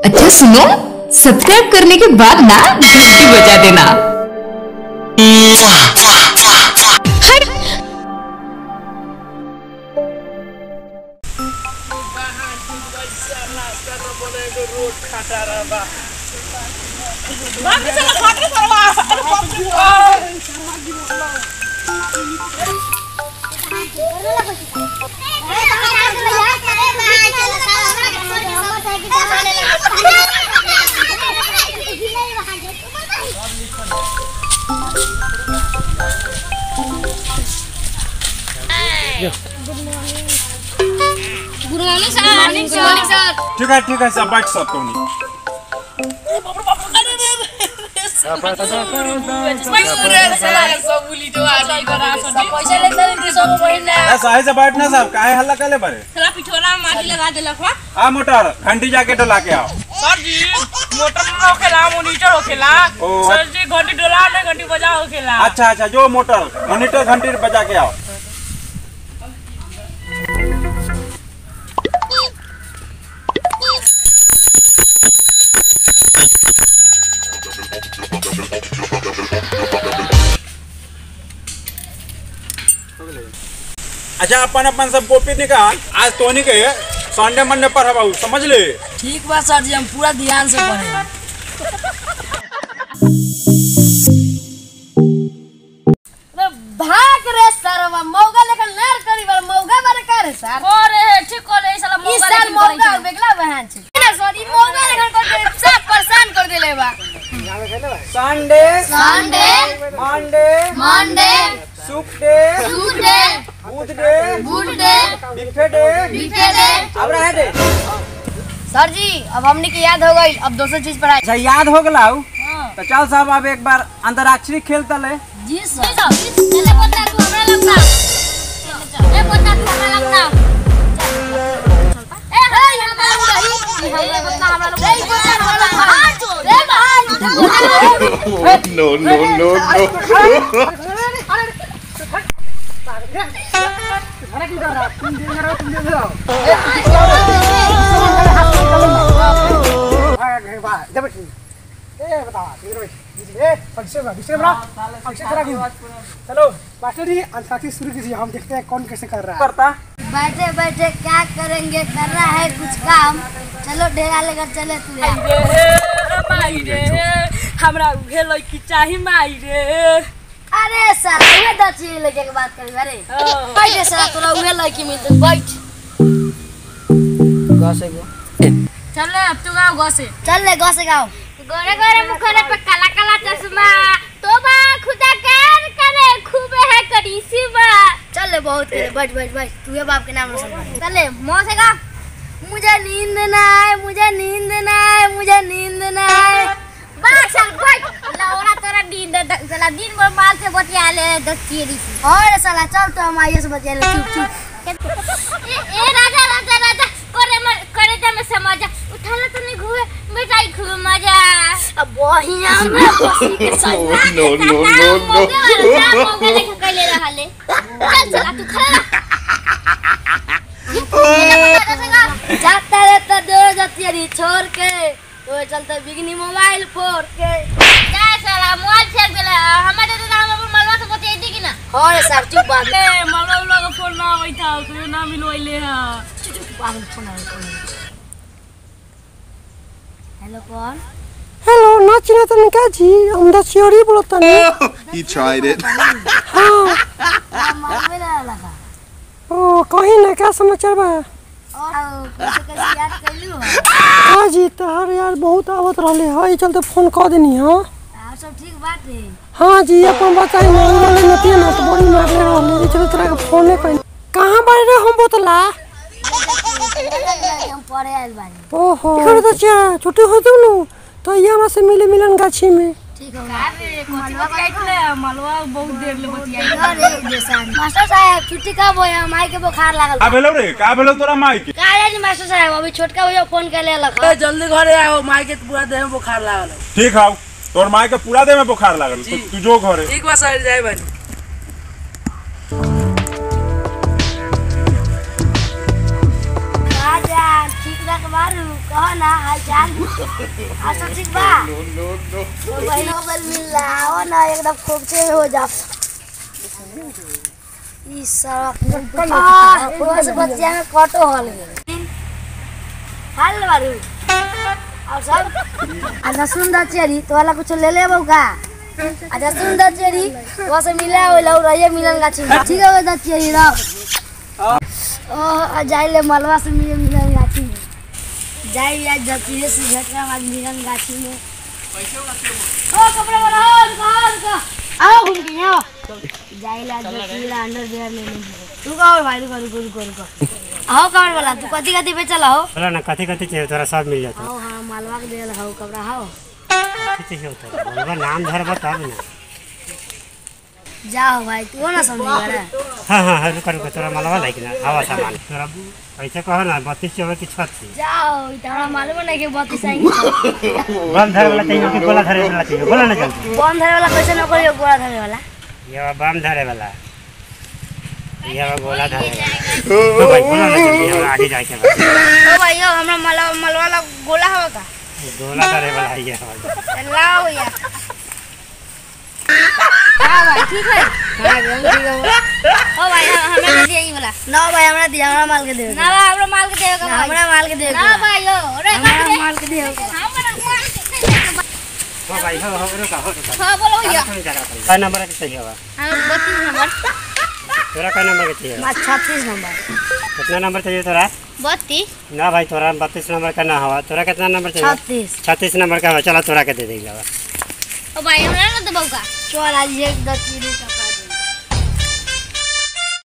अच्छा सुनो सब्सक्राइब करने के बाद ना घंटी बजा देना good morning sir morning sir ठीक आहे ठीक आहे सा बैठ सब कोणी ऐसा ऐसा बैठ ना साहब काहे हल्ला करे बरे पिठोला माटी लगा देलक बा आ मोटर घंटी जाके डला के आओ सर जी मोटर में होखेला मोनीटर होखेला ओ, सर जी घंटी डोला नहीं घंटी बजा होखेला अच्छा अच्छा जो मोटर मॉनिटर घंटी बजा के आओ अच्छा अपन अपन सब कॉपी निकाल आज तोनी के संडे मंडे पर हवा समझ ले ठीक बा सर जी हम पूरा ध्यान से पढ़े भाग रे सरवा मौगा लेकर नर करी बार मौगा बारे करे सर अरे ठीक करे ई साला इस साल मौगा बेगला बहन छे ना सॉरी मौगा लेकर कर दे सब परेशान कर देले बा संडे संडे मंडे मंडे सुकडे ट्यूसडे बुधडे गुडडे बिफेडे वीकडे अब रहे दे सर जी अब हमने के याद हो गई अब दूसरी चीज पढ़ाई अच्छा याद हो गला तो चल साहब अब एक बार अंतराक्षरी खेलता ले जी सर चले पोता तू हमरा लगता ए पोता तू हमरा लगता ए हाय हमरा रही हमरा लगता हमरा लगता ए पोता हमरा लगता हाथ जोड़ ए भाई no, no, no, no. चलो मास्टर जी अंतराक्षरी शुरू कीजिए हम देखते हैं कौन कैसे कर रहा है करता बैठे बैठे क्या करेंगे करना है कुछ काम चलो ढेरा लेकर चले तू माई रे हमरा उहे लड़की चाही माई रे अरे सर उहे दची लेके के बात करी अरे बैठे सर तोरा उहे लड़की मिलते बैठ चले अब तू गाँव गो से चल ले गौ से गाओ गोरे गोरे मुखरे पे काला काला चश्मा तोबा खुदा कर करे खूबे है करीसी बा चल ले बहुत करे बैठ बैठ बैठ तू ये बाप के नाम रोशन कर चल ले मुंह से गा मुझे नींद ना आए मुझे नींद ना आए मुझे नींद ना आए बात चल बैठ लौड़ा तोरा नींद चला दिन भर माल से बतिया ले दतियरी और साला चल तो हम आइए से बतिया ले चुप चुप ए, ए राजा राजा राजा करे मर करे जा में समझ उठा ले तो नहीं घुए बेटा खूब मजा अब बहिया में बसी के साथ No, no, no, no. मौका लेके कैले रहले चल चला तू खड़ा रह जाता रहता दो जतियरी छोड़ के तो चलते बिगनी मोबाइल फोड़ के जा साला मोबाइल फेंक देला हमारे तो नाम पर मलवा से बतिया दी कि ना और सर चुप बात ए मौला उला का फोन ना होई था कोई ना मिलवाइले हा पागल फोन आ हेलो कौन हेलो ना चिना तन का जी हम द चियोरी बोलता नहीं He tried it. मोबाइल लगा ओ कहीं ना क्या समाचार बा और कैसे कैसे याद कैलू हो हाँ जी तहार यार बहुत आवत रहले है चलते फोन कर देनी हाँ आप सब ठीक बात है हाँ जी अपन बताई ना वाले नतिया ना तो बड़ी मारले रहले चलो तेरा के फोन नहीं कहीं कहाँ बारे रे हम बोतला हम पढ़े आइल बानी ओहो इकडे तो चा छुट्टी होती नु तो ये हमरा से मिले मिलन गाछी में ठीक हो मलवा काटले मलवा बहुत देर ले बतियाई अरे बेसान मास्टर साहब छुट्टी कब होया माई के बुखार लागल का भेलो रे का भेलो तोरा माई के का जानी मास्टर साहब अभी छोटका भैया फोन कर लेलक ए जल्दी घरे आओ माई के पूरा देह में बुखार लागल है। ठीक हाउ तोर माई के पूरा देह में बुखार लागल तो तू जो घरे ठीक बा सर जाए बनी राजा ठीक रख बारू कहो ना हाल चाल अच्छा ठीक बा तो बहन अगर मिल रहा हो ना एकदम खूब से हो जा ई सारा आ वो से बच्चिया में कटो हल गए हाल बारू और सब अच्छा सुंदर चेरी तो वाला कुछ ले ले का अच्छा सुंदर चेरी वो से मिला हो लौ रहिए मिलन गाछी में। ठीक है वो चेरी रहो ओ जाइले मलवा से मिले मिलन गाछी में जाई आज जतिये से झटका आज मिलन गाछी में ओ कपड़े वाला हो रुको हो, रुको आओ घूम के आओ जाइले आज जतिला अंडर वेयर ले लेंगे रुको और भाई रुको रुको रुको रुको आओ कपड़े वाला तू कथी कथी बेचल हो बोला ना कथी कथी चाहिए तोरा सब मिल जाता आओ हाँ मालवा के देल हो कपड़ा हो कथी चाहिए तोरा बोलबा नाम धरबा तब ना जाओ भाई तू ना समझी बड़ा हाँ हाँ हाँ रुका रुका तोरा मलवा लाइक ना हवा सामान तोरा ऐसे कहो ना बत्तीस चौबे की छत्तीस जाओ ई तो हमरा मालूम नहीं कि बत्तीस आएंगे बम धरे वाला चाहिए कि गोला धरे वाला चाहिए बोला ना जल्दी बम धरे वाला कैसे न करियो गोला धरे वाला ये बा बम धरे वाला ये बा गोला धरे वाला तो भाई बोला ना जल्दी हमरा आगे जाके बा ओ भाई यो हमरा मलवा मलवा वाला गोला हवा का गोला धरे वाला है ये हवा लाओ यार हाँ भाई ठीक है हाँ एकदम ठीक है ओ भाई हम- हमरा दे दिया ई वाला ना भाई हमरा दिया हमरा माल के दे ना बा हमरा माल के देगा ना, भाई हमरा माल के दे ना भाई यो रे हमरा माल के दे हमरा माल के देगा हो भाई हो हो रुका हो रुका हां बोलो भैया का नंबर के चाहिए बा हम 32 नंबर तोरा का नंबर के चाहिए बा? बस छत्तीस नंबर कितना नंबर चाहिए तोरा 32 ना भाई तोरा बत्तीस नंबर का ना हवा तोरा कितना नंबर चाहिए छत्तीस छत्तीस नंबर का हवा चला तोरा के दे देगा ओ भाई हमरा ना दबाऊ का चल आज एक दस किलो का